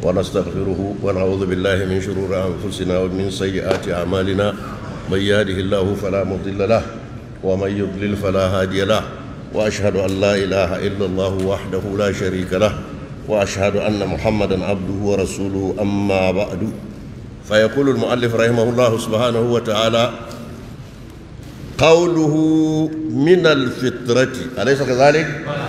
ونستغفره ونعوذ بالله من شرور أنفسنا ومن سيئات أعمالنا من يهده الله فلا مضل له ومن يضلل فلا هادي له وأشهد أن لا إله إلا الله وحده لا شريك له وأشهد أن محمدا عبده ورسوله أما بعد فيقول المؤلف رحمه الله سبحانه وتعالى قوله من الفطرة أليس كذلك؟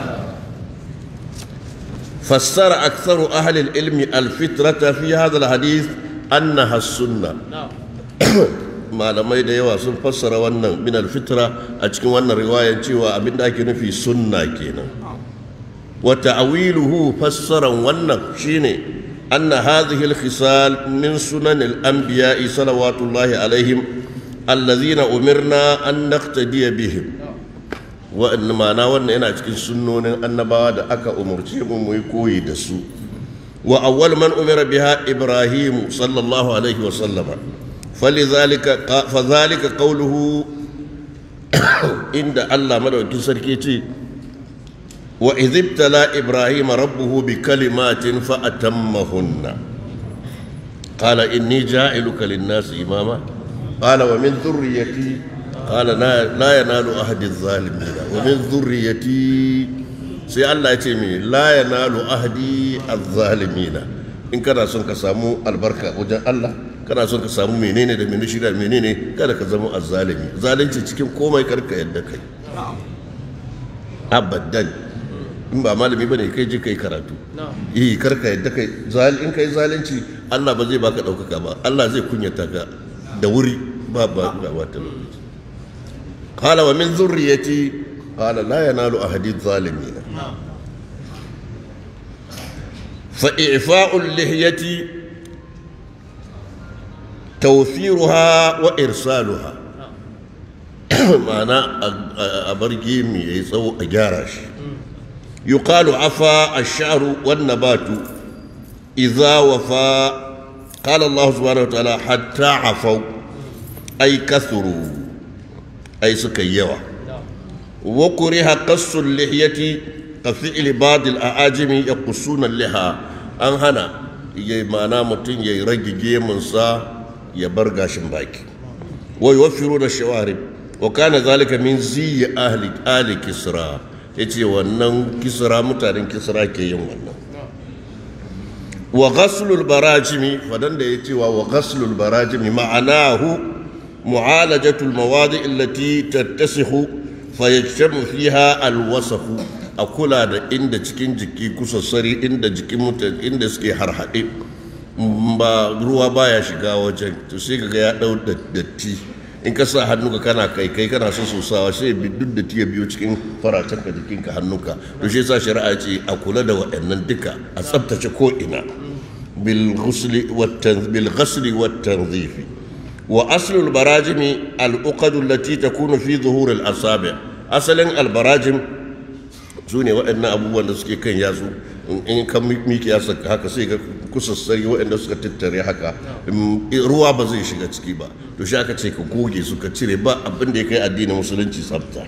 فسر أكثر أهل العلم الفطرة في هذا الحديث أنها السنة malamai da yawa sun fassara wannan min alfitra a cikin wannan riwayar cewa abinda ake nufi sunna kenan wa ta'wiluhu fassaran wannan shine anna hadhihi alkhisal min sunan al-anbiya salawatullahi alaihim alladhina umirna an naqtadiya bihim wa inna ma'ana wannan yana cikin sunnonin annabawa da aka umurce mu mu koyi da su wa awwal man umira biha ibrahim sallallahu alaihi wa sallama فلذلك فذلك قوله عند الله مدوكين سركي وإذ ابتلى إبراهيم ربه بكلمات فأتمهن قال إني جاعلك للناس إماما قال ومن ذريتي قال لا ينال أحد الظالمين ومن ذريتي سي الله يتمي لا ينال أحد الظالمين إن كان سنك سامو البركة وجه الله kana son ka samu menene da menene shida menene kada ka zama azzalimi zalunci cikin komai karka yadda kai abadan in ba malami bane kai je kai karatu eh karka yadda kai zal in kai zalunci Allah ba zai baka daukaka ba Allah zai kunyata ka da wuri ba ba ga wata lokaci qala wa min zurriyati qala la yanalu ahadi zalimin fa i'fa'u lihyati توفيرها وإرسالها معنى أبرجي يسو أجارش يقال عفا الشعر والنبات إذا وفى قال الله سبحانه وتعالى حتى عفوا أي كثروا أي سكيوا وكره قص اللحية كفعل بعض الأعاجم يقصون اللحى أنهنا معنى متن يرجي منصا ya bar gashin baki wa yuwaffiru da shawarib wa kana zalika min ziyi ahli ali kisra yace wannan kisra mutanen kisra ke yin wannan wa ghaslul barajimi fadan da yace wa wa ghaslul barajimi ma'anahu mu'alajatul mawadi allati tattasihu fayajtamu fiha alwasafu a kula da inda cikin jiki kusassari inda jikin mutane inda suke harhaɗe ba ruwa baya shiga wajen to sai ga ya dau datti in ka sa hannunka kana kai kai kana so sosawa sai bi duk datti ya biyo cikin faracen ka jikinka hannunka to shi yasa shari'a ce a kula da waɗannan duka a tsaftace ko ina bil ghusli wat bil ghusli wat tanzifi wa aslu al barajim al uqad allati takunu fi zuhur al asabi asalin al barajim sune waɗannan abubuwan da suke kan yatsu in kan miki ya saka haka sai ga kusassari waɗanda suka tattare haka ruwa ba zai shiga ciki ba to shi aka ce ka goge su ka cire ba abin da ya kai addinin musulunci tsafta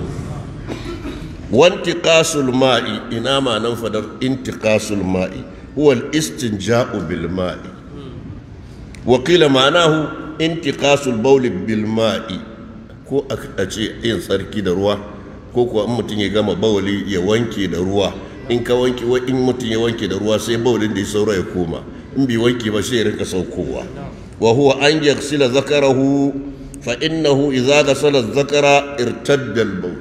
wantiqasul ma'i ina ma nan fadar intiqasul ma'i huwa al-istinja'u bil ma'i wa qila ma'anahu intiqasul bawl bil ma'i ko a ce yin tsarki da ruwa ko kuwa in mutum ya gama bawali ya wanke da ruwa in ka wanke in mutum ya wanke da ruwa sai bawlin da ya saura ya koma in bai wanke ba sai ya rinka saukowa wa huwa an yaghsila zakarahu fa innahu idza ghasala zakara irtadda al-bawl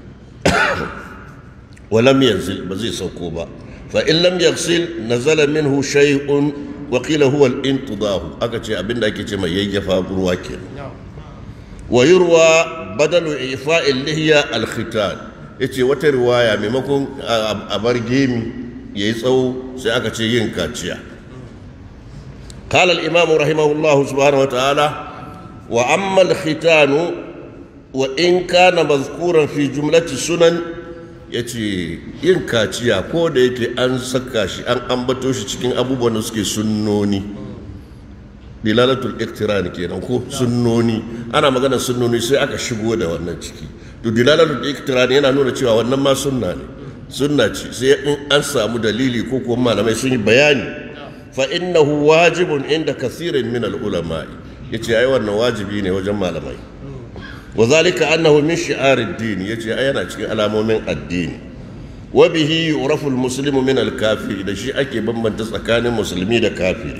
wa lam yanzil ba zai sauko ba fa in lam yaghsil nazala minhu shay'un wa qila huwa al-intidahu aka ce abinda ake ce mai yayyafa ruwa kenan wa yurwa badalu ifa'i al-lihya al-khitan yace wata riwaya maimakon a bar gemi yayi tsawo sai aka ce yin kaciya قال الإمام رحمه الله سبحانه وتعالى وأما الختان وإن كان مذكورا في جملة السنن yace yin kaciya ko da yake an saka shi an ambato shi cikin abubuwan da suke sunnoni dilalatul iktiran kenan ko sunnoni ana magana sunnoni sai aka shigo da wannan ciki to dilalatul iktiran yana nuna cewa wannan ma sunna ne sunna ce sai in an samu dalili ko kuma malamai sun yi bayani fa innahu wajibun inda kasirin min al-ulama yace ai wannan wajibi ne wajen malamai wa zalika annahu min shi'ar ad-din yace ai yana cikin alamomin addini wa bihi yu'rafu al-muslimu min al-kafiri da shi ake bambanta tsakanin musulmi da kafiri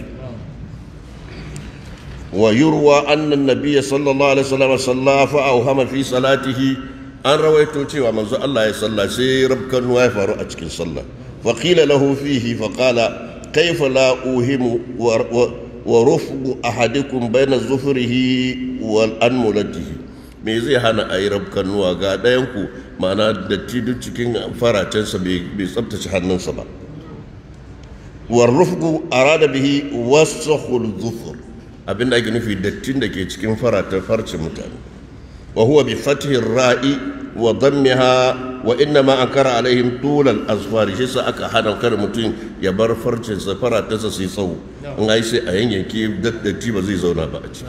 wa yurwa anna an-nabiy sallallahu alaihi wasallam salla fa awhama fi salatihi an rawaito cewa manzo Allah ya salla sai rabkan ya faru a cikin sallah fa qila lahu fihi fa qala kayfa la uhimu wa rufqu ahadikum bayna zufrihi wal anmulatihi me zai hana a yi rabkanuwa ga ɗayanku ma'ana datti duk cikin faracensa bai tsabtace hannunsa ba warrufku arada bihi wasakhul zufur abinda ake nufi dattin da ke cikin faratan farcin mutane wa huwa bi fathin ra'i wa dammiha wa inna ma ankara alaihim tulal azfari shi sa aka hana kar mutum ya bar farcinsa faratansa su yi tsawo in ai sai a yanyanke datti ba zai zauna ba a ciki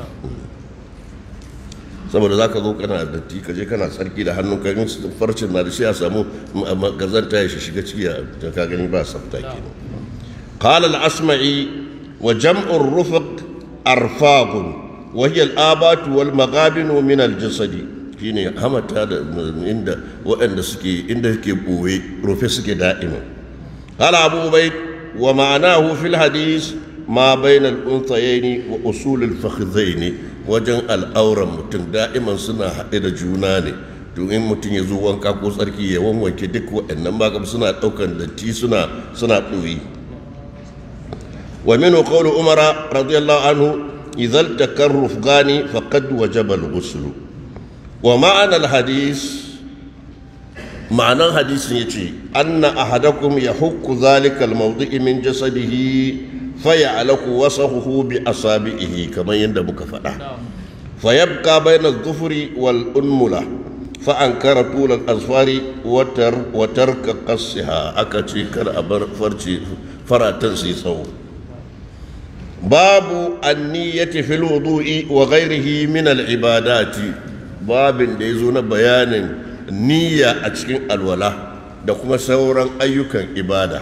saboda za ka zo kana datti ka je kana tsarki da hannun ka yin farcin na da shi a samu gazanta ya shiga ciki a ka gani ba sabta ke qala al-asma'i wa jam'ur rufq arfaqun wa hiya al-abat wal maghabin min al-jasad shine hamata da inda waɗanda suke inda suke boye rufe suke da'ima qala abu ubayd wa ma'anahu fil hadith ma bayna al-unthayayn wa usul al-fakhidhayn wajen al'auran mutum da'iman suna haɗe da juna ne to in mutum ya zo wanka ko tsarki ya wanwanke duk waɗannan magam suna ɗaukan datti suna suna ɗoyi wa minu qawlu umara radiyallahu anhu idhal takarruf gani faqad wajaba al-ghusl wa ma'ana al-hadith ma'anan hadisin yace anna ahadakum yahukku dhalika al-mawdi'i min jasadihi فيعلق وصفه بأصابعه كما يندب كفدا فيبقى بين الظفر والأنملة فأنكر طول الأظفار وتر وترك قصها أكتي كالأبر فرشي فراتنسي صو باب النية في الوضوء وغيره من العبادات باب ديزون بيان نية أتشكين الولاء دكما سورا أيوكا إبادة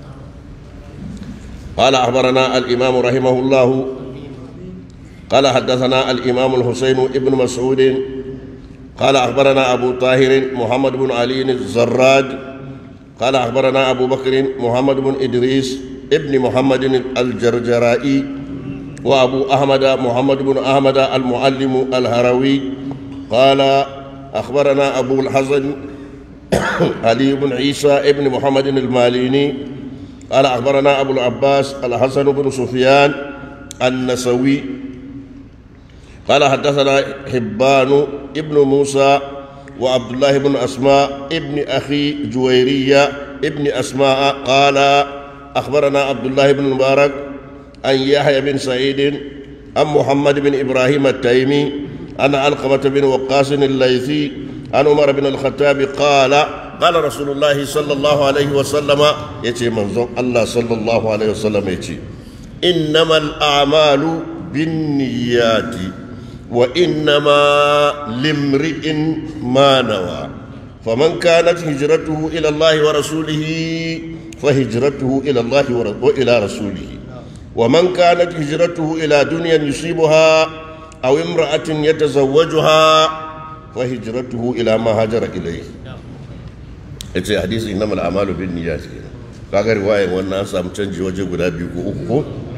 قال أخبرنا الإمام رحمه الله قال حدثنا الإمام الحسين ابن مسعود قال أخبرنا أبو طاهر محمد بن علي الزراد قال أخبرنا أبو بكر محمد بن إدريس ابن محمد الجرجرائي وأبو أحمد محمد بن أحمد المعلم الهروي قال أخبرنا أبو الحسن علي بن عيسى ابن محمد الماليني قال أخبرنا أبو العباس الحسن بن سفيان النسوي قال حدثنا حبان ابن موسى وعبد الله بن أسماء ابن أخي جويرية ابن أسماء قال أخبرنا عبد الله بن المبارك عن يحيى بن سعيد عن محمد بن إبراهيم التيمي عن علقمة بن وقاص الليثي عن عمر بن الخطاب قال قال رسول الله صلى الله عليه وسلم يتي منظم الله صلى الله عليه وسلم يتي إنما الأعمال بالنيات وإنما لامرئ ما نوى فمن كانت هجرته إلى الله ورسوله فهجرته إلى الله وإلى رسوله ومن كانت هجرته إلى دنيا يصيبها أو امرأة يتزوجها فهجرته إلى ما هاجر إليه yace hadisi innamal a'malu bin niyyat kaga riwayan wannan an samu canji waje guda biyu ko uku ko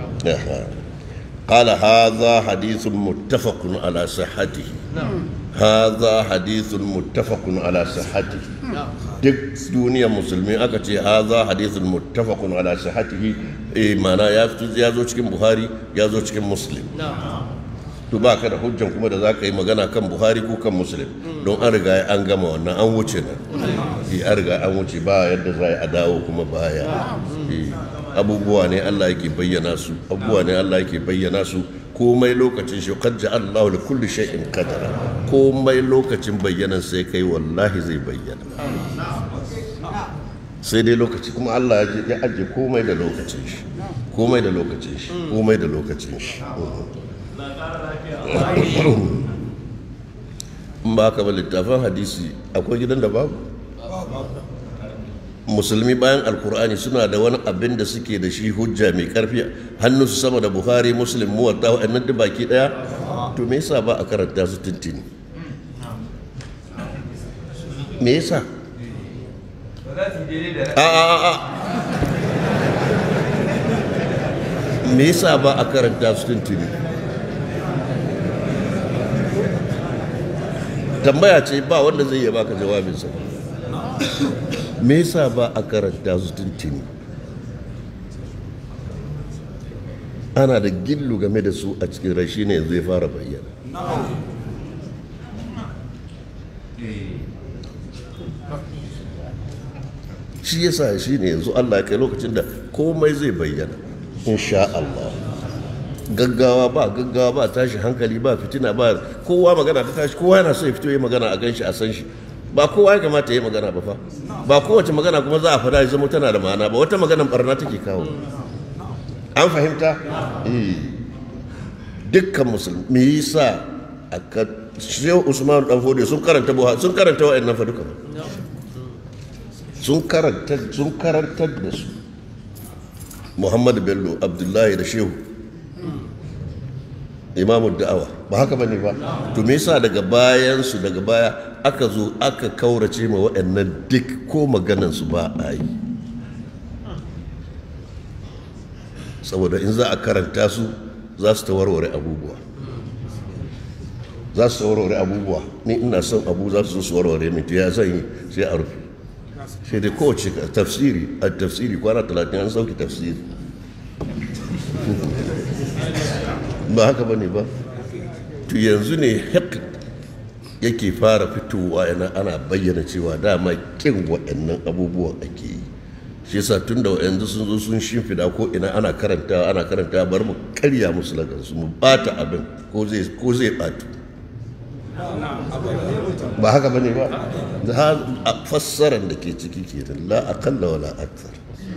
قال هذا حديث متفق على صحته هذا حديث متفق على صحته duk duniyar musulmi aka ce haza hadithun muttafaqun ala sihhatihi eh mana ya ya zo cikin buhari ya zo cikin muslim to ba ka da hujjan kuma da za ka yi magana kan buhari ko kan muslim don an riga an gama wannan an wuce nan an riga an wuce ba yadda za a dawo kuma baya abubuwa ne allah yake bayyana su abubuwa ne allah yake bayyana su komai lokacin shi qad ja'ala Allahu li kulli shay'in qadara komai lokacin bayyanan sai kai wallahi zai bayyana sai dai lokaci kuma Allah ya ajiye komai da lokacin shi komai da lokacin shi komai da lokacin shi in ba ka ba littafin hadisi akwai gidan da babu musulmi bayan alkur'ani suna da wani abin da suke da shi hujja mai karfi hannunsu sama da buhari muslim muwatta wa'annan duk baki daya to me yasa ba a karanta su tuntuni me yasa a a a a me yasa ba a karanta su tuntuni tambaya ce ba wanda zai iya baka jawabinsa me yasa ba a karanta su tuntuni ana da gillu game da su a cikin rashi ne yanzu ya fara bayyana shi yasa shi ne yanzu Allah ya kai lokacin da komai zai bayyana insha Allah gaggawa ba gaggawa ba tashi hankali ba fitina ba kowa magana ta tashi kowa yana so ya fito ya magana a ganshi a san shi ba kowa ya kamata ya yi magana ba fa ba kowace magana kuma za a fada ya zama tana da ma'ana ba wata maganan barna take kawo an fahimta eh dukkan musulmi me yasa aka shehu usman dan fodi sun karanta buha sun karanta wa'annan fa duka sun karanta sun karantar da su muhammad bello abdullahi da shehu imamu da'awa ba haka bane ba to me yasa daga bayan su daga baya aka zo aka kaurace ma waɗannan duk ko maganan su ba a yi saboda in za a karanta su za su ta warware abubuwa za su ta warware abubuwa ni ina son abu za su zo su warware min to ya zan yi sai a rufe sai dai kowace tafsiri a tafsiri kwana talatin an sauki tafsiri ba haka ba ne ba to yanzu ne hek yake fara fitowa yana ana bayyana cewa dama kin waɗannan abubuwan ake yi shi yasa tun da yanzu sun zo sun shimfida ko ina ana karanta ana karanta bar mu karya musu lagansu mu bata abin ko zai ko zai batu ba haka bane ba da fassarar da ke ciki kenan la aqalla wala akthar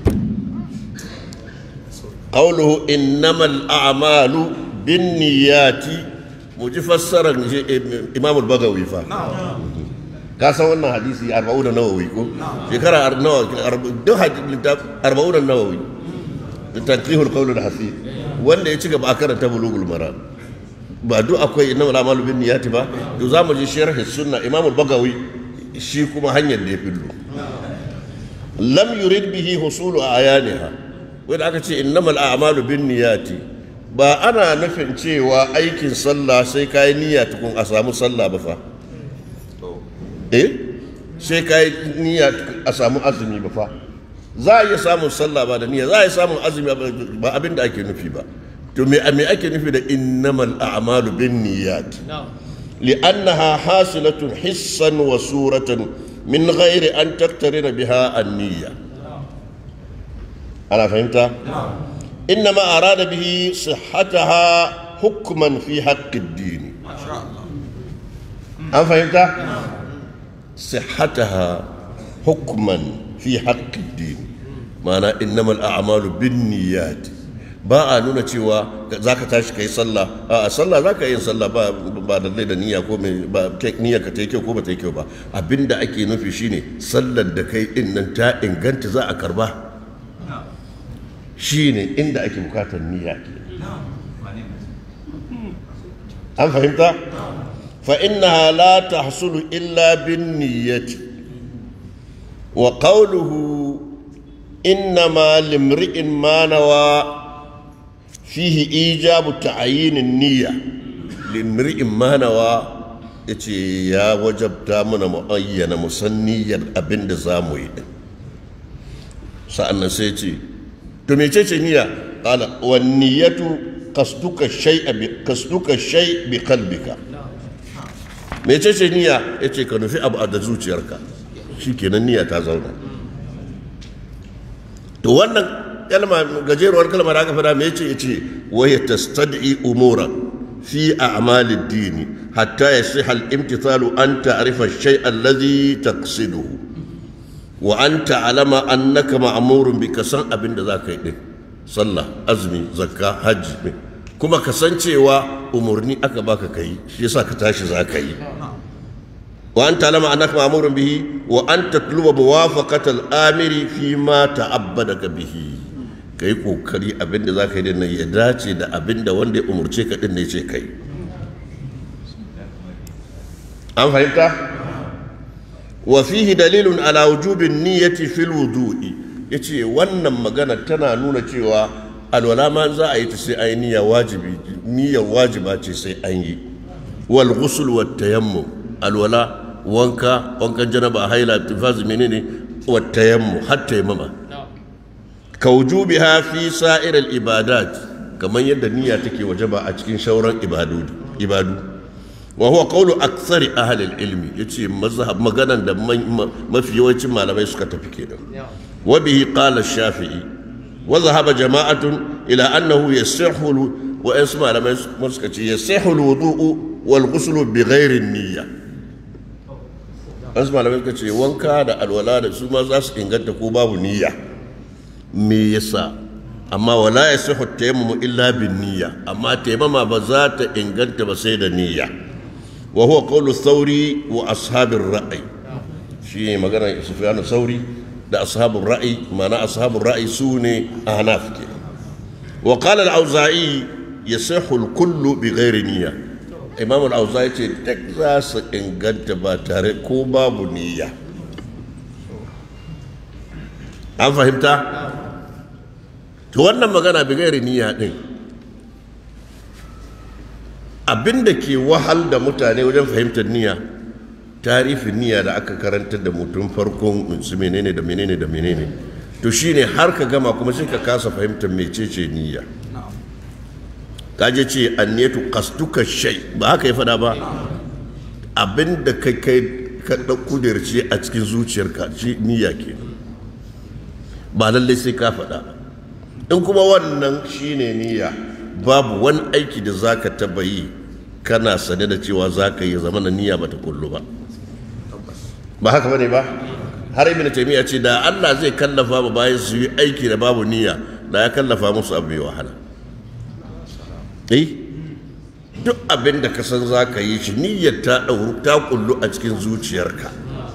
qawluhu innamal a'malu binniyati mu ji fassarar imam al-bagawi fa ka san wannan hadisi 40 nawawi ko shekara nawa duk hadisi 40 nawawi tanqihul qawl al-hasib wanda ya ci gaba a karanta bulugul maram ba duk akwai inna wala malu bin niyati ba to zamu ji sharh sunna imam al-bagawi shi kuma hanyar da ya fillo lam yurid bihi husulu ayaniha wanda aka ce innamal a'malu bin niyati ba ana nufin cewa aikin sallah sai kai niyya tukun a samu sallah ba fa eh sai kai niyya a samu azumi ba fa za a iya samun sallah ba da niyya za a iya samun azumi ba abin da ake nufi ba to me me ake nufi da innamal a'malu bin niyyat li'annaha hasilatun hissan wa suratan min ghairi an taktarina biha an-niyya ana fahimta innama arada bihi sihhataha hukman fi haqqi ad-din an fahimta sihhataha hukman fi haqqi ad-din ma'ana innamal a'malu bin niyyat ba a nuna cewa za ka tashi ka yi sallah a sallah za ka yi sallah ba ba da da niyya ko mai ba niyya ka ta yi kyau ko ba ta yi kyau ba abinda ake nufi shine sallar da kai din nan ta inganta za a karba shine inda ake bukatar niyya ke an fahimta fa innaha la tahsulu illa bin niyyati wa qawluhu innama limri'in ma nawa fihi ijabu ta'ayinin niyya limri'in manawa yace ya wajabta mana muayyana musanniyar abinda zamu yi din sa'annan sai ce to mecece niyya qala wan niyyatu qasduka shay'a bi qasduka shay bi qalbika mecece niyya yace ka nufi abu da zuciyarka shikenan niyya ta zauna to wannan kalma gajeruwar kalma da aka fada me yace yace wa yastad'i umuran fi a'malid dini hatta yasiha al-imtithalu an ta'rifa ash-shay'a alladhi taqsiduhu wa an ta'lama annaka ma'murun bi kasan abin da zaka yi din sallah azumi zakka hajji kuma kasancewa umurni aka baka kai shi yasa ka tashi zaka yi wa an talama annaka ma'murun bihi wa an tatluba muwafaqata al-amiri fi ma ta'abbadaka bihi kai kokari abinda zaka yi din nan ya dace da abinda wanda ya umurce ka din ne ce kai an fahimta wa fihi dalilun ala wujubin niyyati fil wudu'i yace wannan magana tana nuna cewa alwala ma za a yi ta sai ai niyya wajibi niyyar wajiba ce sai an yi wal ghusl wat tayammum alwala wanka wankan janaba haila tifazi menene wat tayammum hatta yamama ka wujubiha fi sa'ir al ibadat kamar yadda niyya take wajaba a cikin shauran ibadu ibadu wa huwa qawlu aktsari ahli al-ilmi yace mazhab maganan da mafi yawancin malamai suka tafi kenan wa bihi qala ash-shafi'i wa dhahaba jama'atun ila annahu yasihhu wa isma malamai suka ce yasihhu al-wudu'u wal ghuslu bi ghairi niyya wasu malamai suka ce wanka da alwala da su ma za su inganta ko babu niyya me yasa amma wala yasihu tayammumu illa bin niyya amma tayammama ba za ta inganta ba sai da niyya وهو قول الثوري واصحاب الراي شيء مغنى سفيان الثوري ده اصحاب الراي معنى اصحاب الراي سوني احناف وقال الاوزاعي يصح الكل بغير نيه امام الاوزاعي ce duk za su inganta ba tare ko babu niyya an fahimta to wannan magana bi gairi niyya din abin da ke wahal da mutane wajen fahimtar niyya tarifin niyya da aka karantar da mutum farkon su menene da menene da menene to shine har ka gama kuma sai ka kasa fahimtar mecece niyya kaje ce anniyatu qasduka shay ba haka ya fada ba abin da kai kai ka kudirce a cikin zuciyarka shi niyya ke ba lallai sai ka faɗa in kuma wannan shine niyya babu wani aiki da za ka taba yi kana sane da cewa za ka yi zama na niyya ba ta kullu ba ba haka bane ba har ibn taymiya ce da Allah zai kallafa ba bayan su yi aiki da babu niyya da ya kallafa musu abu mai wahala eh duk abin da ka san za ka yi shi niyyar ta ɗauru ta kullu a cikin zuciyarka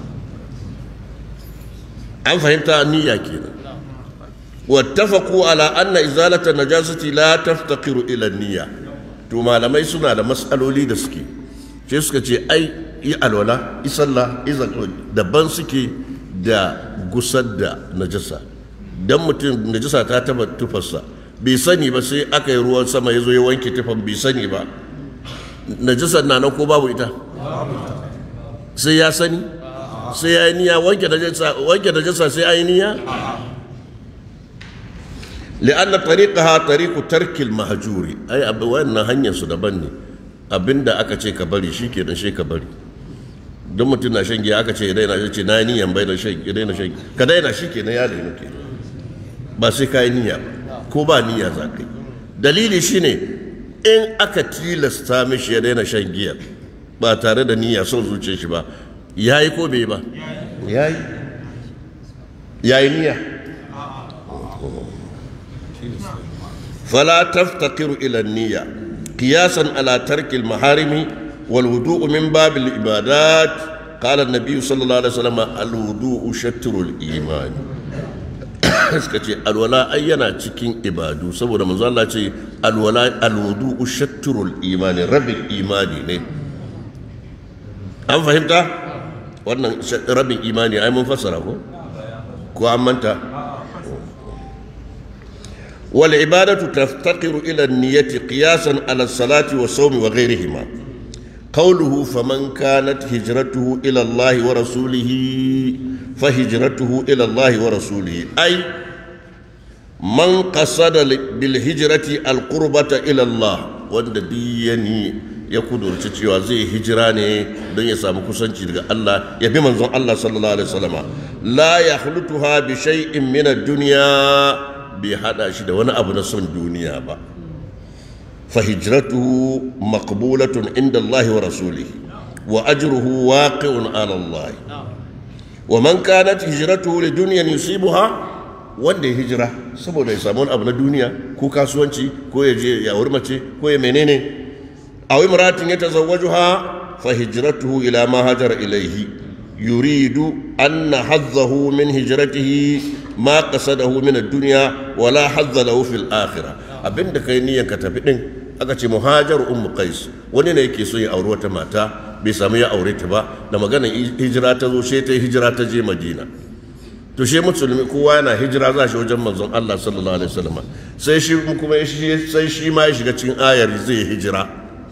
an fahimta niyya kenan واتفقوا على أن إزالة النجاسة لا تفتقر إلى النية to malamai suna da matsaloli da suke sai suka ce ai yi alwala isalla daban suke da gusar da najasa dan mutum najasa ta taba tufarsa bai sani ba sai aka yi ruwan sama ya zo ya wanke tufan bai sani ba najasar na nan ko babu ita sai ya sani sai ya yi niyya wanke najasa sai ya yi niyya لأن طريقها طريق ترك المهجور أي أبو وين هنيا سدبني abinda aka ce ka bari shi ke shi ka bari don mutum na shan giya aka ce ya daina ce na yi niyan bai da shan ya daina shan ka daina shi ke na ya daina ke ba sai ka yi niyya ko ba niyya za ka yi dalili shine in aka tilasta mishi ya daina shan giya ba tare da niyya son zuciyar shi ba ya yi ko bai ba ya yi ya yi niyya فلا تفتقر إلى النية قياسا على ترك المحارم والوضوء من باب العبادات قال النبي صلى الله عليه وسلم الوضوء شطر الإيمان suka ce alwala ai yana cikin ibadu saboda manzo Allah ce alwala alwudu shatrul imani rabin imani ne an fahimta wannan rabin imani ai mun fassara ko ko an manta والعبادة تفتقر إلى النية قياسا على الصلاة والصوم وغيرهما قوله فمن كانت هجرته إلى الله ورسوله فهجرته إلى الله ورسوله أي من قصد بالهجرة القربة إلى الله وند ديني يكون cewa zai hijira ne don ya samu kusanci daga Allah ya bi manzon Allah sallallahu alaihi wasallam la yakhlutuha bi shay'in min ad-dunya bai hada shi da wani abu na son duniya ba fahijratuhu maqbulatun inda Allah wa rasulihi wa ajruhu waqi'un ala Allah wa man kanat hijratuhu li dunyan yusibuha wanda ya hijira saboda ya samu wani abu na duniya ko kasuwanci ko ya je ya mace ko ya menene aw imratin yatazawwajuha فهجرته إلى ما هاجر إليه يريد أن حظه من هجرته ما قصده من الدنيا ولا حظ له في الآخرة abin da kai niyyar ka tafi din aka ce muhajar ummu qais wani ne yake so ya auri wata mata bai samu ya aure ta ba da maganar hijira ta zo sai ta hijira ta je madina to shi musulmi kowa yana hijira za shi wajen manzon Allah sallallahu alaihi wasallam sai shi kuma sai shi ma ya shiga cikin ayar zai hijira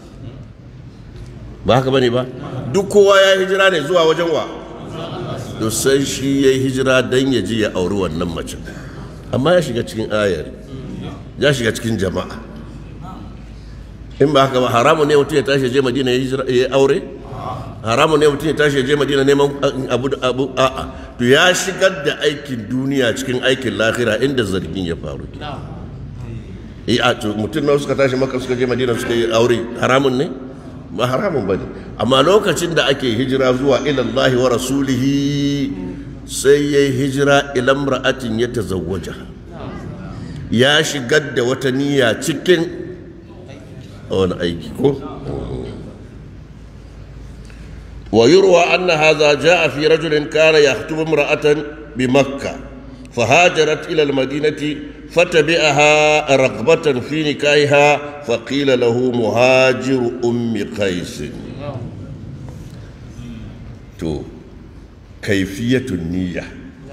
ba haka bane ba duk kowa ya hijira ne zuwa wajen wa to sai shi ya hijira dan ya ji ya auri wannan mace amma ya shiga cikin ayar ya shiga cikin jama'a in ba haka ba haramu ne mutum ya tashi je madina ya aure haramu ne mutum ya tashi je madina neman abu abu a'a to ya shigar da aikin duniya cikin aikin lahira inda zargin ya faru eh a to mutum na suka tashi maka suka je madina suka yi aure haramun ne ba haramun bane amma lokacin da ake hijira zuwa ila Allah wa rasulihi sai yayi hijira ila imra'atin yatazawwaja ya shigar da wata niyya cikin wani aiki ko ويروى أن هذا جاء في رجل كان يخطب امرأة بمكة فهاجرت إلى المدينة فتبعها رغبة في نكاحها فقيل له مهاجر أم قيس تو كيفية النية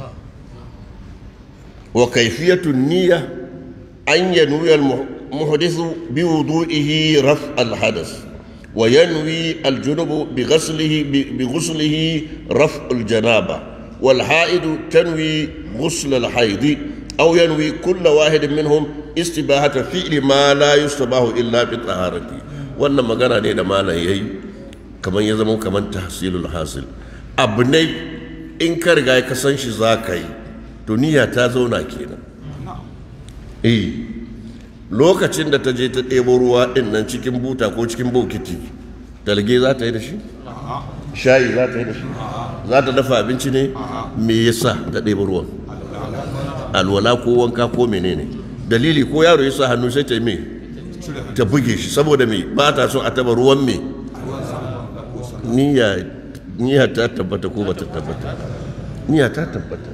وكيفية النية أن ينوي المحدث بوضوئه رفع الحدث وينوي الجنب بغسله بغسله رفع الجنابة والحائض تنوي غسل الحيض أو ينوي كل واحد منهم استباحة فعل ما لا يستباح إلا بالطهارة wannan magana ne da malam yayi kamar ya zama kamar tahsilul hasil abu ne in ka riga ka san shi za ka yi to niyya ta zauna kenan eh lokacin da ta je ta ɗebo ruwa ɗin nan cikin buta ko cikin bokiti talge za ta yi da shi shayi za ta yi da shi za ta dafa abinci ne me yasa ta ɗebo ruwan alwala ko wanka ko menene dalili ko yaro ya sa hannu sai ta yi me ta buge shi saboda me ba ta son a taba ruwan me niyya ta tabbata ko ba ta tabbata niyya ta tabbata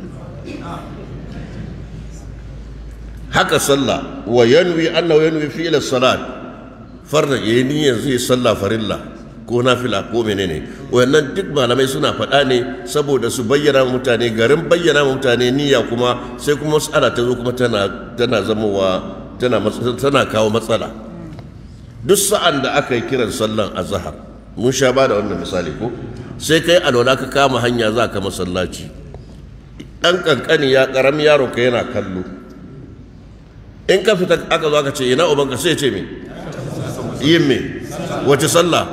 haka sallah wa yanwi annahu yanwi fi'l salat farda yayi niyyar zai sallah farilla ko nafila ko menene wayannan duk malamai suna faɗa ne saboda su bayyana mutane garin bayyana mutane niyya kuma sai kuma mas'ala ta zo kuma tana tana zamowa tana tana kawo matsala duk sa'an da aka yi kiran sallan azhar mun sha ba da wannan misali ko sai kai alwala ka kama hanya za ka masallaci dan kankani ya karami yaro ka yana kallo in ka fita aka zo aka ce ina ubanka sai ce me yin me wace sallah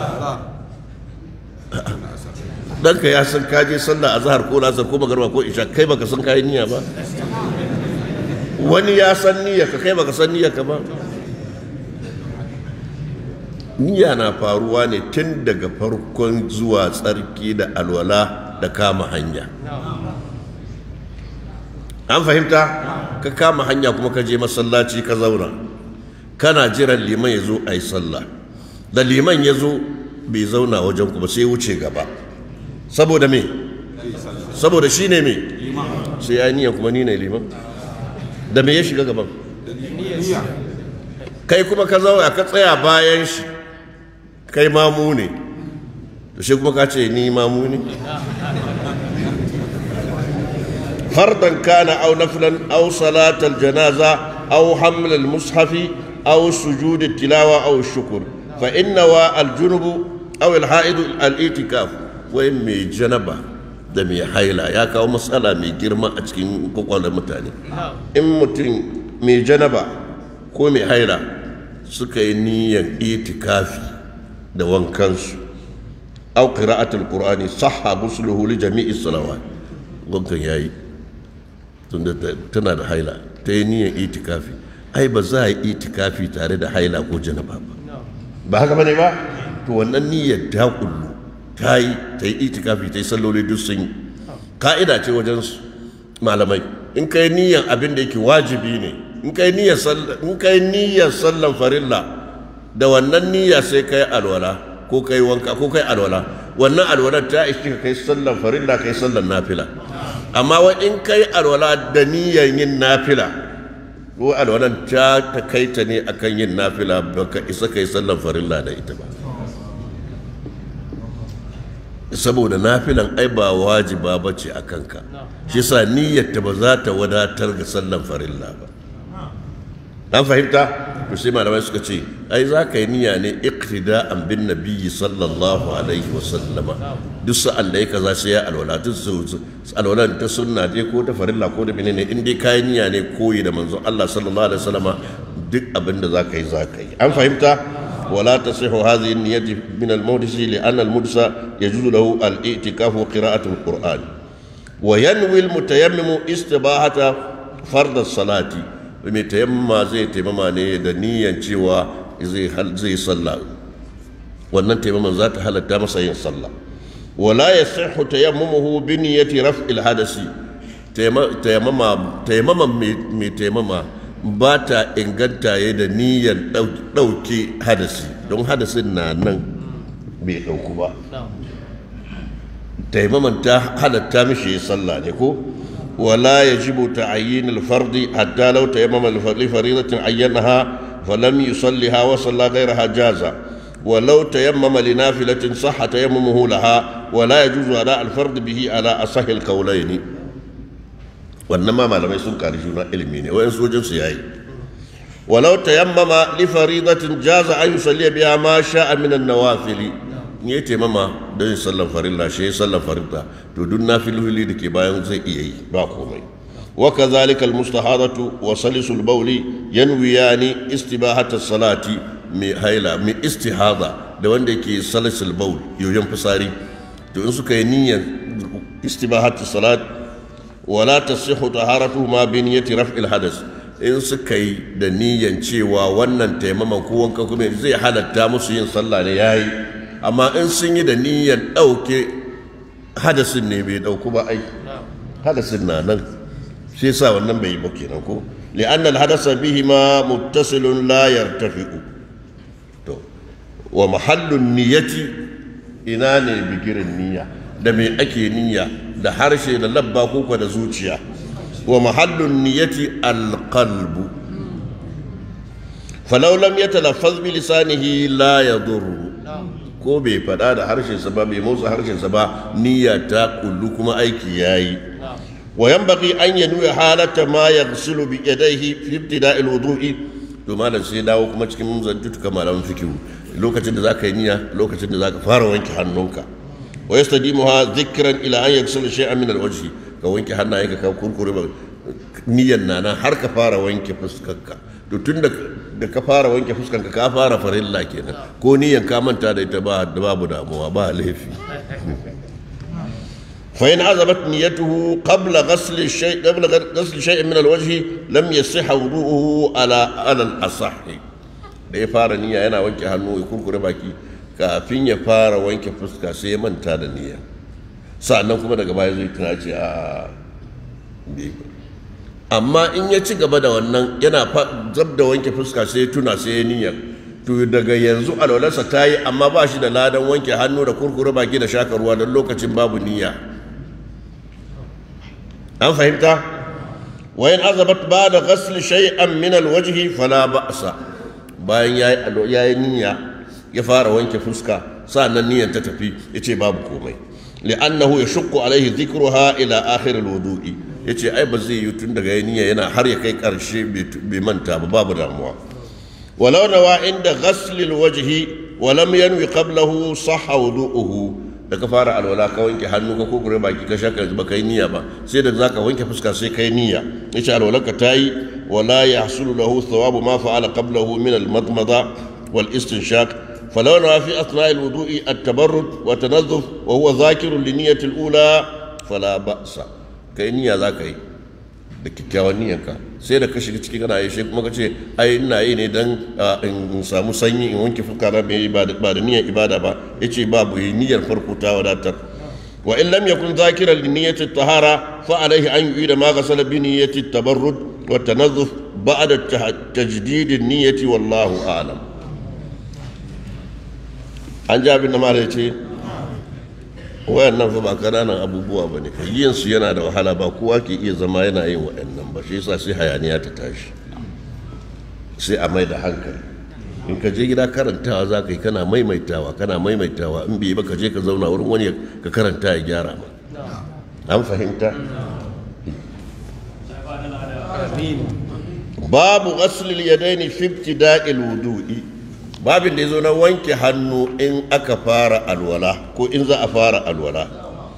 ɗanka ya san kaje sallah a zahar ko lasar ko magarba ko isha kai baka san kayan niyya ba wani ya san niyya ka kai baka san niyya ka ba niyya na faruwa ne tun daga farkon zuwa tsarki da alwala da kama hanya an fahimta ka kama hanya kuma ka je masallaci ka zauna kana jiran liman ya zo a yi sallah da liman ya zo bai zauna wajen ku ba sai wuce gaba saboda me saboda shi ne me sai ya niyan kuma ni ne liman da me ya shiga gaban kai kuma ka zauna ka tsaya bayan shi kai mamu ne to shi kuma ka ce ni mamu ne فرضا كان أو نفلا أو صلاة الجنازة أو حمل المصحف أو سجود التلاوة أو الشكر فإن الجنب أو الحائض الاعتكاف وإن مي جنبه da mai haila ya kawo matsala mai girma a cikin kwakwalwar mutane in mutum mai janaba ko mai haila suka yi niyyar itikafi da wankansu au qira'atul qur'ani sahha musluhu li jami'i salawat wankan yayi tunda tana da haila ta yi niyyar itikafi ai ba za a yi itikafi tare da haila ko janaba ba ba haka bane ba to wannan niyyar ta kullu ta yi ta yi itikafi ta yi salloli duk sun yi ka'ida ce wajen malamai in ka yi niyyar abin da yake wajibi ne in ka yi niyyar sallan farilla da wannan niyya sai ka yi alwala ko kai wanka ko kai alwala wannan alwalar ta ishi ka kai sallan farilla kai sallan nafila amma wa in kai alwala da niyyar yin nafila ko alwalan ta takaita ne akan yin nafila baka isa kai sallan farilla da ita ba saboda nafilan ai ba wajiba ba ce a kanka shi sa niyyarta ba za ta wadatar ga sallan farilla ba an fahimta to sai malamai suka ce ai za ka yi niyya ne iqtida'an bin nabiyyi sallallahu alaihi wa sallama duk sa'an da ya kaza sai ya alwala duk alwala ta sunna dai ko ta farilla ko da menene in dai kayi niyya ne koyi da manzon Allah sallallahu alaihi wa sallama duk abin da za ka yi za ka yi an fahimta ولا تصح هذه النية من المحدث لأن المحدث يجوز له الاعتكاف وقراءة القرآن وينوي المتيمم استباحة فرض الصلاة mai tayammama zai taimama ne da niyan cewa zai sallah wannan taimaman za ta halatta masa yin sallah wala ya sahu tayammuhu bi niyyati raf'il hadasi taimama taimaman mai taimama ba ta inganta ya da niyyar ɗauke hadasi don hadasin na nan bai ɗauku ba taimaman ta halatta mishi ya sallah ne ko ولا يجب تعيين الفرض حتى لو تيمم لفريضة عينها فلم يصلها وصلى غيرها جازا ولو تيمم لنافلة صح تيممه لها ولا يجوز أداء الفرض به على أصح القولين وإنما ما لم يسن كارجونا علمين وإن سوجن سياي ولو تيمم لفريضة جاز أن يصلي بها ما شاء من النوافل ya taimama don yin sallan farilla shi ya sallan farilla to duk nafiloli da ke bayan zai iya yi ba komai wa kadhalika almustahadatu wa salisul bawli yanwiyani istibahata salati mai haila mai istihada da wanda yake salisul bawl yoyon fitsari to in suka yi niyyar istibahata salat wala tasihhu taharatuhuma bi niyyati raf'il hadas in suka yi da niyyar cewa wannan taimaman ko wanka kuma zai halatta musu yin sallah ne yayi amma in sun yi da niyyar ɗauke hadasin ne bai ɗauku ba ai hadasin na nan shi sa wannan bai yi ba kenan ko li'anna al-hadasa bihi ma muttasilun la yartafi'u to wa mahallun niyyati ina ne bigirin niyya da me ake niyya da harshe da labba ko da zuciya wa mahallun niyyati al-qalbu falau lam yatalaffaz bi lisanihi la yadurru ko bai faɗa da harshensa ba bai motsa harshensa ba niyya ta kullu kuma aiki yayi wa yanbaghi an yanwi halata ma yaghsilu bi yadayhi fi ibtida'i al-wudu'i to malam sai dawo kuma cikin zantutuka malaman fikihu lokacin da zaka yi niyya lokacin da zaka fara wanke hannunka wa yastadimuha dhikran ila an yaghsila shay'an min al-wajhi ka wanke hannayenka ka kurkure ba niyyan nana har ka fara wanke fuskarka to tun da ka fara wanke fuskanka ka fara farilla kenan ko niyan ka manta da ita ba babu damuwa ba laifi fa in azabat niyyatuhu qabla ghasl shay qabla ghasl shay min alwajh lam yasih wudu'uhu ala ala al-asah da ya fara niyya yana wanke hannu ya kurkure baki kafin ya fara wanke fuska sai ya manta da niyya sa'annan kuma daga baya zai tuna ce a amma in ya ci gaba da wannan yana zab da wanke fuska sai ya tuna sai ya niyyar to daga yanzu alwalarsa ta yi amma ba shi da ladan wanke hannu da kurkure baki da shaka ruwa don lokacin babu niyya an fahimta wayan azabat ba da ghasl shay'an min alwajhi fala ba'sa bayan yayi niyya ya fara wanke fuska sa'annan niyyar ta tafi yace babu komai li'annahu yashqu alaihi dhikruha ila akhir alwudu'i ya ce ai ba zai yi tun daga niyya yana har ya kai ƙarshe bai manta ba babu damuwa walau nawa inda ghaslil wajhi wa lam yanwi qablahu sahha wudu'uhu da ka fara alwala ka wanke hannu ka ko gure baki ka shaka ba kai niyya ba sai da zaka wanke fuska sai kai niyya yace alwala ka tayi wala yahsulu lahu thawabu ma fa'ala qablahu min al-madmada wal istinshaq فلو نوى في أثناء الوضوء التبرد والتنظف وهو ذاكر لنية الأولى فلا بأس kai niyya za ka yi da kyakkyawan niyyanka sai da ka shiga ciki kana yi kuma ka ce ai ina yi ne dan in samu sanyi in wanke fuska na bai ba da niyyar ibada ba yace babu yi niyyar farko ta wadatar wa in lam yakun zakiran li niyyati tahara fa alaihi an yu'ida ma ghasala bi niyyati tabarrud wa tanazzuf ba'da tajdid an-niyyati wallahu a'lam an ji abin da mara ya ce wayannan fa ba kananan abubuwa ba ne yin su yana da wahala ba kowa ke iya zama yana yin waɗannan ba shi yasa sai hayaniya ta tashi sai a mai da hankali in ka je gida karantawa za ka yi kana maimaitawa kana maimaitawa in bai ba ka je ka zauna wurin wani ka karanta ya gyara ma an fahimta babu ghaslil yadaini fi ibtida'il wudu'i babin da yazo na wanke hannu in aka fara alwala ko in za a fara alwala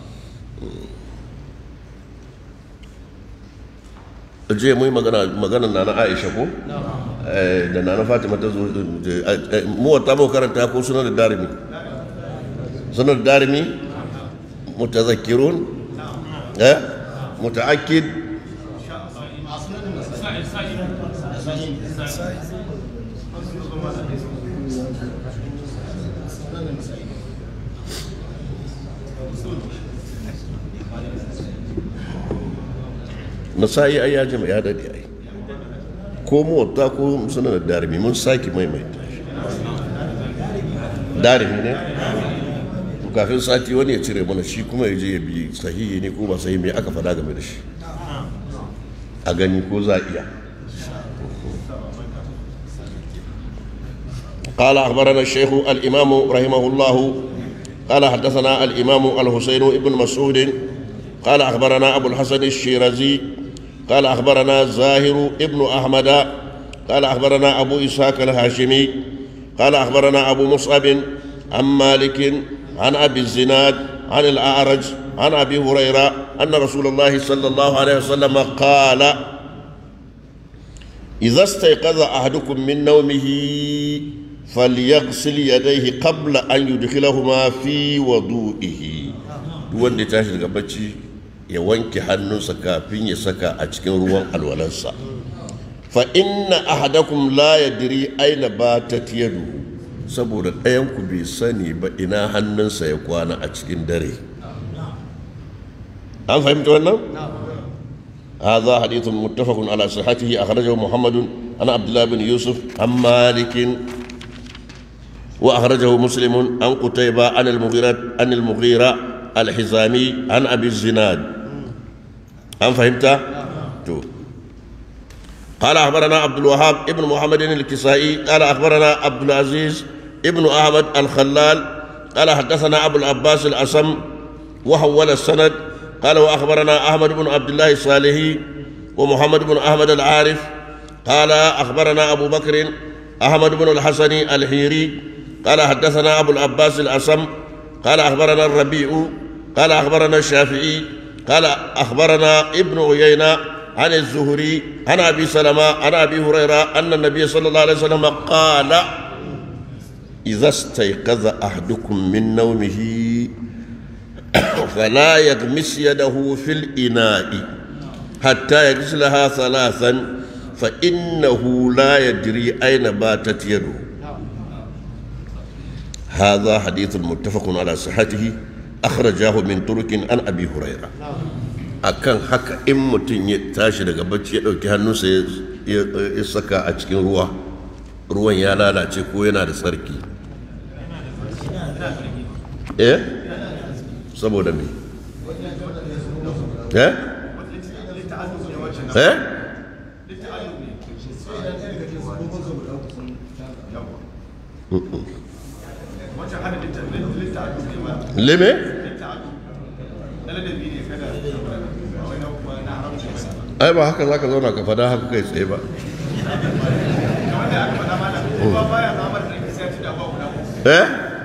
je mu magana magana na Aisha ko da nana Fatima ta zo mu wata mu karanta ko sunan da darimi sunan da darimi mutazakkirun eh mutaakkid nasa'i ai ya jima ya dade ai ko mota ko suna da darimi mun sake maimaita shi darimi ne kafin sati wani ya cire mana shi kuma ya je ya bi sahihi ne ko ba sahihi me aka faɗa game da shi a gani ko za a iya قال أخبرنا الشيخ الإمام رحمه الله قال حدثنا الإمام الحسين بن مسعود قال أخبرنا أبو الحسن الشيرازي قال أخبرنا زاهر ابن أحمد قال أخبرنا أبو إسحاق الهاشمي قال أخبرنا أبو مصعب عن مالك عن أبي الزناد عن الأعرج عن أبي هريرة أن رسول الله صلى الله عليه وسلم قال إذا استيقظ أحدكم من نومه فليغسل يديه قبل أن يدخلهما في وضوئه wanda ya tashi daga bacci ya wanke hannunsa kafin ya saka a cikin ruwan alwalansa fa inna ahadakum la yadri aina batat yadu saboda ɗayan ku bai sani ba ina hannunsa ya kwana a cikin dare an fahimta wannan هذا حديث متفق على صحته أخرجه محمد عن عبد الله بن يوسف عن مالك وأخرجه مسلم عن قتيبة عن المغيرة عن المغيرة الحزامي عن أبي الزناد أم فهمت؟ تو. قال أخبرنا عبد الوهاب ابن محمد الكسائي قال أخبرنا عبد العزيز ابن أحمد الخلال قال حدثنا أبو العباس الأسم وحول السند قال وأخبرنا أحمد بن عبد الله الصالحي ومحمد بن أحمد العارف قال أخبرنا أبو بكر أحمد بن الحسن الحيري قال حدثنا أبو العباس الأسم قال أخبرنا الربيع قال أخبرنا الشافعي قال أخبرنا ابن عيينة عن الزهري عن أبي سلمة عن أبي هريرة أن النبي صلى الله عليه وسلم قال إذا استيقظ أحدكم من نومه فلا يغمس يده في الإناء حتى يغسلها ثلاثا فإنه لا يدري أين باتت يده هذا حديث متفق على صحته أخرجاه من طرق عن أبي هريرة akan haka in mutum ya tashi daga bacci ya ɗauki hannunsa ya saka a cikin ruwa ruwan ya lalace ko yana da tsarki eh saboda me eh eh leme ai ba haka zaka zauna ka fada haka kai tsaye ba eh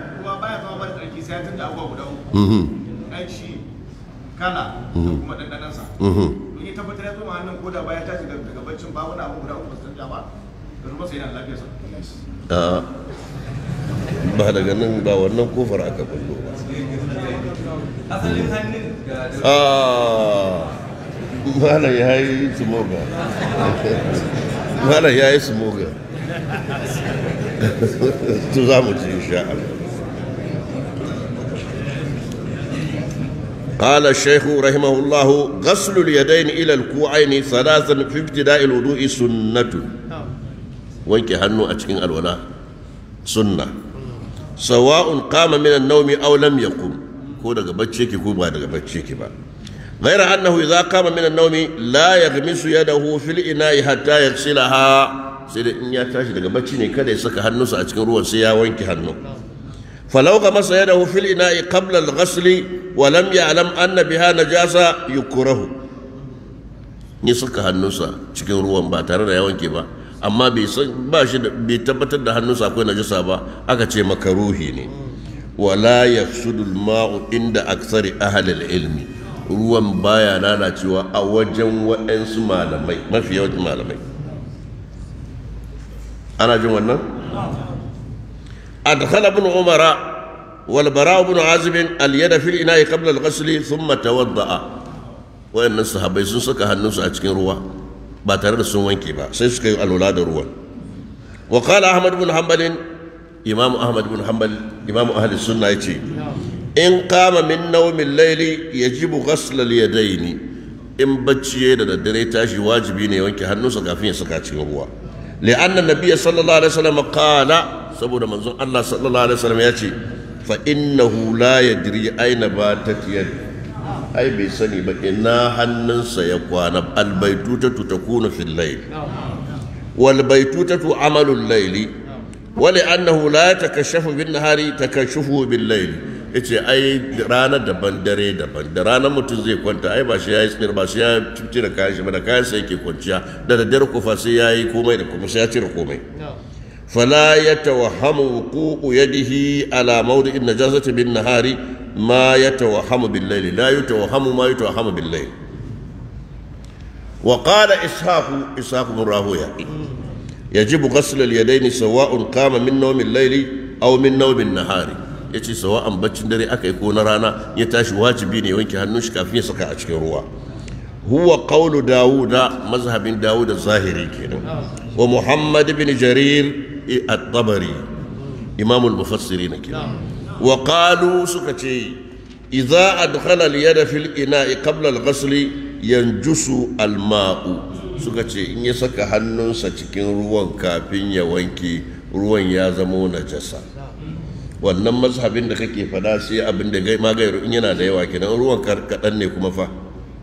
kala da kuma ɗanɗanansa in ya tabbatar ya zo ma hannun koda baya tashi daga baccin ba wani abu guda uku sun ba da ruwa sai yana lafiyarsa ba daga nan ba wannan kofar aka bullo ba asalin hannun ga malam ya yi smoga malam ya yi smoga to za mu ci insha Allah قال الشيخ رحمه الله غسل اليدين إلى الكوعين ثلاثا في ابتداء الوضوء سنة وينك هنو أتكين الولاء سنة sawa'un qama min an-nawmi aw lam yaqum ko daga bacci yake ko ba daga bacci yake ba غير أنه إذا قام من النوم لا يغمس يده في الإناء حتى يغسلها sai da in ya tashi daga bacci ne kada ya saka hannunsa a cikin ruwan sai ya wanke hannu falau ga masa yadahu fil ina'i qabla al-ghasl wa lam ya'lam anna biha najasa yukrahu ni saka hannunsa cikin ruwan ba tare da ya wanke ba amma bai san ba shi bai tabbatar da hannunsa akwai najasa ba aka ce makaruhi ne wala yafsudu al-ma'u inda aksari ahli al-ilmi ruwan baya lalacewa a wajen waɗansu malamai mafi yawancin malamai ana jin wannan adkhala ibn umara wal bara ibn azib al yada fil ina'i qabla al ghusl thumma tawadda'a wayannan sahabbai sun saka hannunsu a cikin ruwa ba tare da sun wanke ba sai suka yi alwala da ruwan wa qala ahmad ibn hanbal imam ahmad ibn hanbal imam ahli sunna yace in qama min nawmin layli yajibu ghusl al yadaini in bacci da daddare tashi wajibi ne wanke hannunsa kafin ya saka cikin ruwa لأن النبي صلى الله عليه وسلم قال سبونا منظور الله صلى الله عليه وسلم يأتي فإنه لا يدري أين باتت يد أي بسني بإنا هنن سيقوان البيتوتة تكون في الليل والبيتوتة عمل الليل ولأنه لا يتكشف بالنهار تكشفه بالليل yace ai rana daban dare daban da rana mutum zai kwanta ai ba shi ya yi tsinir ba shi ya cire kayan shi ba da kayan sa yake kwanciya da daddare kufa sai ya yi komai da kuma sai ya cire komai fala ya tawahhamu wuqu'u yadihi ala mawdi'in najasati bin nahari ma ya tawahhamu bil layli la yatawahhamu ma yatawahhamu bil layli wa qala ishaq ishaq bin rahuya yajibu ghasl al yadayn sawa'un qama min nawm al layli aw min nawm an nahari ya ce sawa'an baccin dare aka yi ko na rana ya tashi wajibi ne wanke hannun shi kafin ya saka a cikin ruwa huwa qawlu dawuda mazhabin dawuda zahiri kenan wa muhammad bin jarir at-tabari imam al-mufassirin kenan wa qalu suka ce idza adkhala al-yada fil ina'i qabla al-ghasl yanjusu al-ma'u suka ce in ya saka hannunsa cikin ruwan kafin ya wanke ruwan ya zama najasa wannan mazhabin da kake fada sai abin da gai magayar in yana da yawa kenan ruwan kaɗan ne kuma fa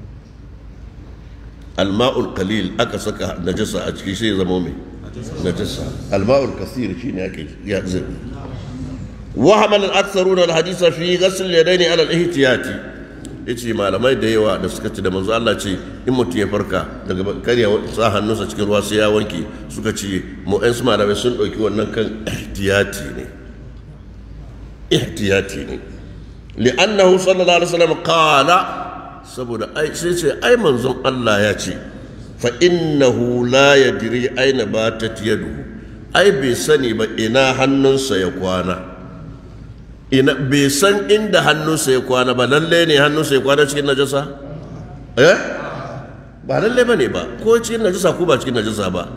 alma'ul qalil aka saka najasa a ciki sai zama mai najasa alma'ul kasir shine ake ya zai wa hamal al-aktharuna al-hadisa fi ghasl yadaini ala al-ihtiyati yace malamai da yawa da suka ce da manzo Allah ce in mutum ya farka daga karya sa hannunsa cikin ruwa sai ya wanke suka ce mu ɗan su malamai sun ɗauki wannan kan ihtiyati ne ihtiyati ne li'annahu sallallahu alaihi wasallam qala saboda ai sai ce ai manzon Allah ya ce fa innahu la yadri aina batat yaduhu ai bai sani ba ina hannunsa ya kwana ina bai san inda hannunsa ya kwana ba lalle ne hannunsa ya kwana cikin najasa eh ba lalle bane ba ko cikin najasa ko ba cikin najasa ba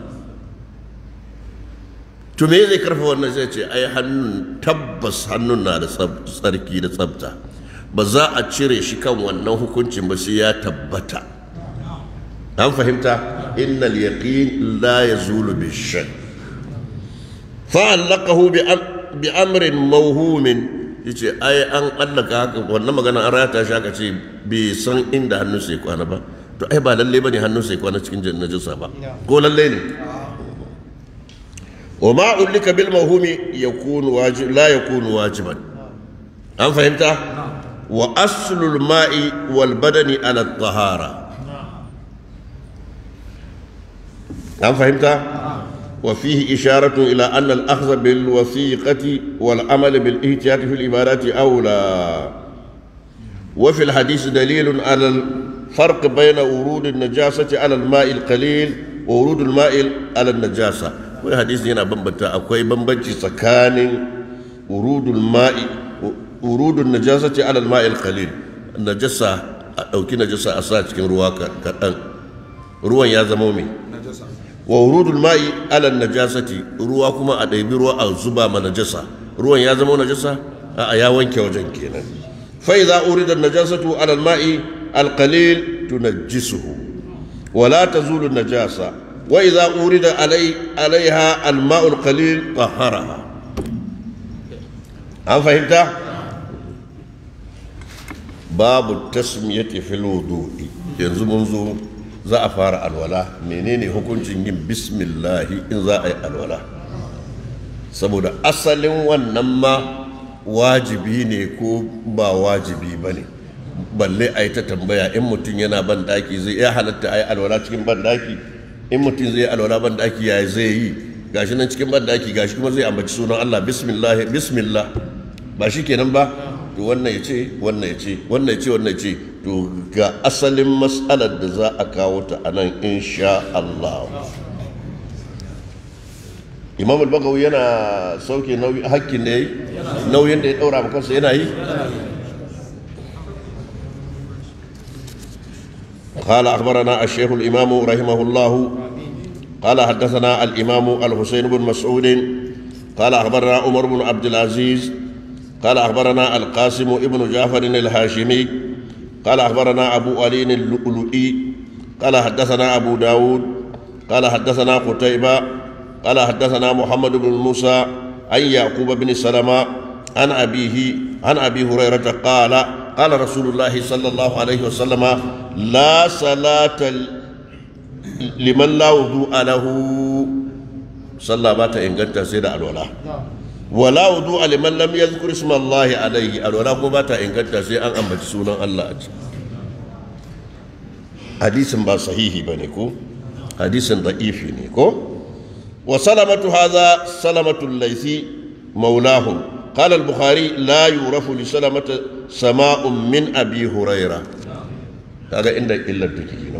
to me zai karfa wannan zai ce ai hannun tabbas hannun na da tsarki da tsabta ba za a cire shi kan wannan hukuncin ba sai ya tabbata an fahimta innal yaqin la yazulu bi shay fa'allaqahu bi amrin mawhumin yace ai an allaka haka wannan magana an rata shi aka ce bai san inda hannun sai kwana ba to ai ba lalle bane hannun sai kwana cikin najasa ba ko lalle ne وما علق بالموهوم يكون واجب لا يكون واجبا أم فهمت؟ وأصل الماء والبدن على الطهارة أم فهمت؟ وفيه إشارة إلى أن الأخذ بالوثيقة والعمل بالاحتياط في العبادات أولى وفي الحديث دليل على الفرق بين ورود النجاسة على الماء القليل وورود الماء على النجاسة wai hadisi yana bambanta akwai bambanci tsakanin urudul ma'i urudun najasati ala al-ma'il qalil najasa a dauki najasa a sa cikin ruwa kaɗan ruwan ya zama mai wa urudul ma'i ala najasati ruwa kuma a ɗaibi ruwa a zuba ma najasa ruwan ya zama najasa a ya wanke wajen kenan fa idza urida najasatu ala al-ma'i al-qalil tunajjisuhu ولا تزول النجاسة وإذا أورد علي عليها الماء القليل طهرها an fahimta babu tasmiyati fil wudu'i yanzu mun zo za a fara alwala menene hukuncin yin bismillahi in za a yi alwala saboda asalin wannan ma wajibi ne ko ba wajibi ba ne balle a yi ta tambaya in mutum yana ban daki zai iya halatta a yi alwala cikin ban daki in mutum zai yi alwala ban daki ya zai yi gashi nan cikin ban daki gashi kuma zai ambaci sunan Allah bismillah bismillah ba shi kenan ba to wannan ya ce wannan ya ce wannan ya ce wannan ya ce to ga asalin mas'alar da za a kawo ta a nan insha Allah imam al-bagawi yana sauke hakkin da ya yi nauyin da ya daura kansa yana yi قال أخبرنا الشيخ الإمام رحمه الله قال حدثنا الإمام الحسين بن مسعود قال أخبرنا عمر بن عبد العزيز قال أخبرنا القاسم ابن جعفر الهاشمي قال أخبرنا أبو علي اللؤلؤي قال حدثنا أبو داود قال حدثنا قتيبة قال حدثنا محمد بن موسى عن يعقوب بن سلمة عن أبيه عن أبي هريرة قال قال رسول الله صلى الله عليه وسلم لا صلاة liman la wudu'a lahu sallah ba ta inganta sai da alwala wala wudu'a liman lam yadhkur isma Allah alayhi alwala ko ba ta inganta sai an ambaci sunan Allah a ciki hadisin ba sahihi bane ko hadisin da'ifi ne ko wa salamatu hadha salamatu laysi maulahum قال البخاري لا يعرف لسلمة سماء من أبي هريرة هذا عندك إلا الدكي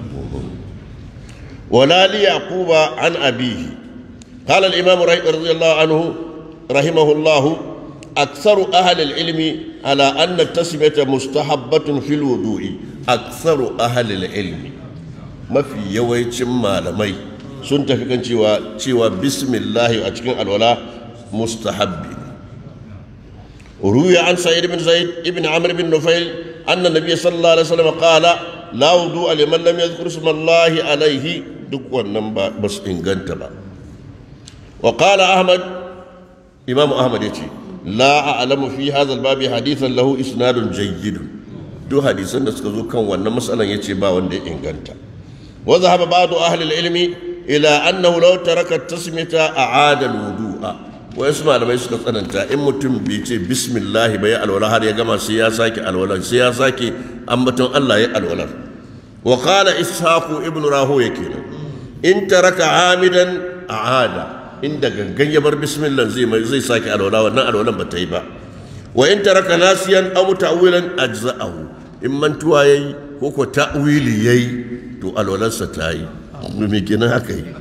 ولا ليعقوب عن أبيه قال الإمام رضي الله عنه رحمه الله أكثر أهل العلم على أن التسمية مستحبة في الوضوء أكثر أهل العلم ما في يوي ما لمي سنت في كان شوى بسم الله أتكين الولاء مستحب روي عن سعيد بن زيد ابن عمرو بن نفيل أن النبي صلى الله عليه وسلم قال لا وضوء لمن لم يذكر اسم الله عليه duk wannan ba su inganta ba wa qala ahmad imam ahmad yace la a'lamu fi hadha al-babi hadithan lahu isnadun jayyid duk hadisan da suka zo kan wannan matsalan yace ba wanda ya inganta wa dhahaba ba'du ahli al-ilmi ila annahu law taraka at-tasmita a'ada al-wudu'a wa yasu malamai suka tsananta in mutum bai ce bismillah bai alwala har ya gama sai ya sake alwala sai ya sake ambaton Allah ya alwala wa qala ishaqu ibnu rahoya kenan in taraka amidan a'ada inda gangan ya bar bismillah zai mai zai sake alwala wannan alwalan ba ta yi ba wa in taraka nasiyan aw ta'wilan ajza'ahu in mantuwa yayi ko ko ta'wili yayi to alwalansa ta yi me kenan haka yi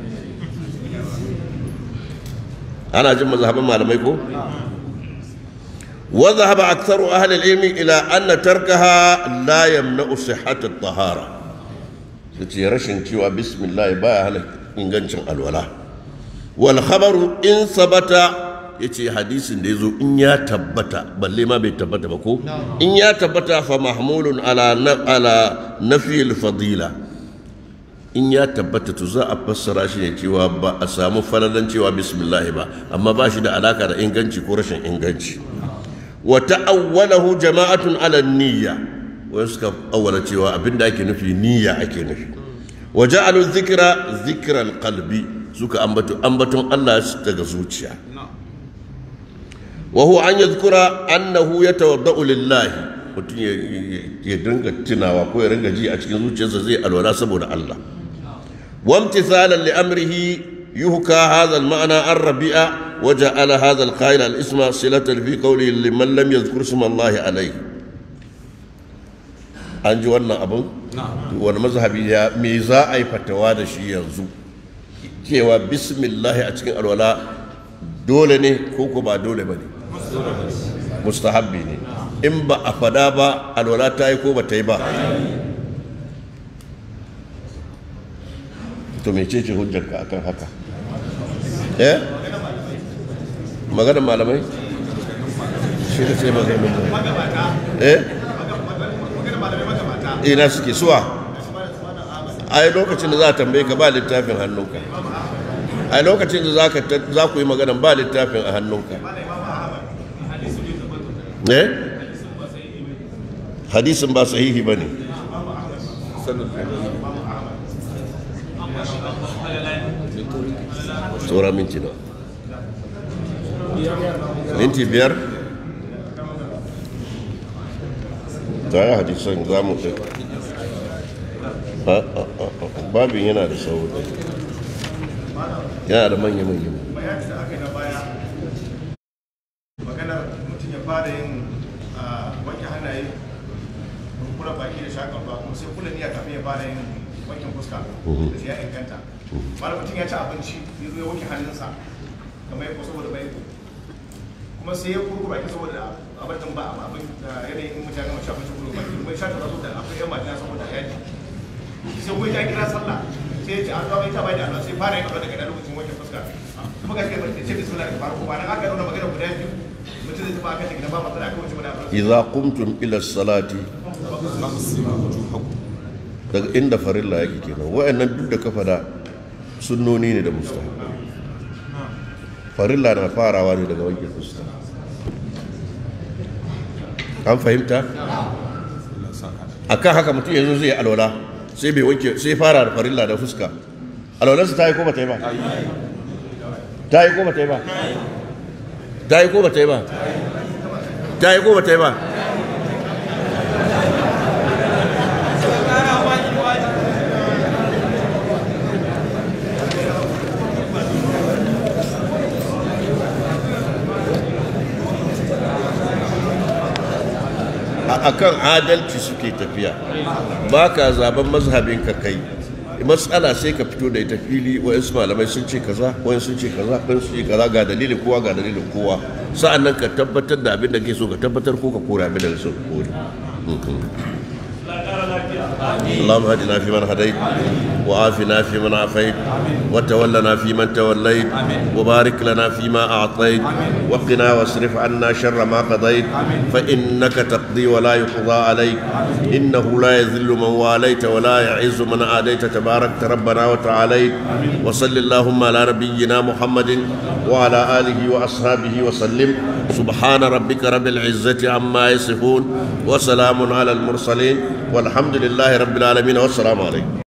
ana jin mazhaban malamai ko وذهب أكثر أهل العلم إلى أن تركها لا يمنع صحة الطهارة ce rashin cewa bismillah baya hana ingancin alwala wal khabaru in sabata yace hadisin da yazo in ya tabbata balle ma bai tabbata ba ko in ya tabbata fa mahmulun ala ala nafi al fadila in ya tabbata to za a fassara shi ne cewa ba a samu falalan cewa bismillah ba amma ba shi da alaka da inganci ko rashin inganci wa ta'awwalahu jama'atun ala niyya wani suka awwala cewa abinda ake nufi niyya ake nufi wa ja'alu dhikra dhikral qalbi suka ambato ambaton Allah daga zuciya wa huwa an yadhkura annahu yatawadda'u lillahi mutum ya dinga tunawa ko ya ringa ji a cikin zuciyarsa zai alwala saboda Allah وامتثالا لأمره يهكى هذا المعنى عن ربيعة وجعل هذا القائل الاسم صلة في قوله لمن لم يذكر اسم الله عليه an ji wannan abin wani mazhabi ya me za a yi fatawa da shi yanzu cewa bismillahi a cikin alwala dole ne ko ko ba dole ba ne mustahabbi ne in ba a fada ba alwala ta yi ko ba ta yi ba to mece ce hujjarka akan haka eh maganar malamai shi da ce maganar eh ina suke suwa ai lokacin da za a tambaye ka ba littafin hannunka ai lokacin da za ku yi maganar ba littafin a hannunka eh hadisin ba sahihi bane tsora minti na minti biyar tare hadisan za mu kai babin yana da sauri yana da manya-manya bayani da aka yi na baya maganar mutum ya fara yin wanke hannaye kura baki da shakar ba kuma sai kula niyya kafin ya fara yin wankin fuska da shi ya inganta mara mutum ya ci abinci ya zo ya wanke hannunsa kamar ya ko saboda bai kuma sai ya kurku baki saboda abin ba abin da yanayin mutane mace abinci kurku baki kuma ya sha tara saboda akwai yan majina saboda yaji sai kuma ya kira sallah sai ya ce an zama ita bai da Allah sai fara yin abin daga da lokacin wanke fuska kuma ga kai ce bismillah da farko ba nan aka nuna magana guda biyu mutum zai tafi akan da gidan ba matsala aka wuce mana idza qumtum ila salati daga inda farilla yake kenan wayannan duk da ka fada sunnoni ne da mustahab farilla na farawa ne daga wanke fuska an fahimta akan haka mutum yanzu zai alwala sai bai wanke sai fara da farilla da fuska alwalarsa ta yi ko ba ta yi ba ta yi ko ba ta yi ba ta yi ko ba ta yi ba ta yi ko ba ta yi ba akan adalci suke tafiya ba ka zaben mazhabin ka kai matsala sai ka fito da ita fili wayansu malamai sun ce kaza wayansu sun ce kaza wayansu sun ce kaza ga dalilin kowa ga dalilin kowa sa'an nan ka tabbatar da abin da ke so ka tabbatar ko ka kore abin da ke so ka kore اللهم اهدنا فيمن هديت وعافنا فيمن عافيت وتولنا فيمن توليت وبارك لنا فيما اعطيت وقنا واصرف عنا شر ما قضيت فانك تقضي ولا يقضى عليك انه لا يذل من واليت ولا يعز من عاديت تباركت ربنا وتعاليت وصل اللهم على نبينا محمد وعلى اله واصحابه وسلم سبحان ربك رب العزه عما يصفون وسلام على المرسلين والحمد لله رب العالمين والسلام عليكم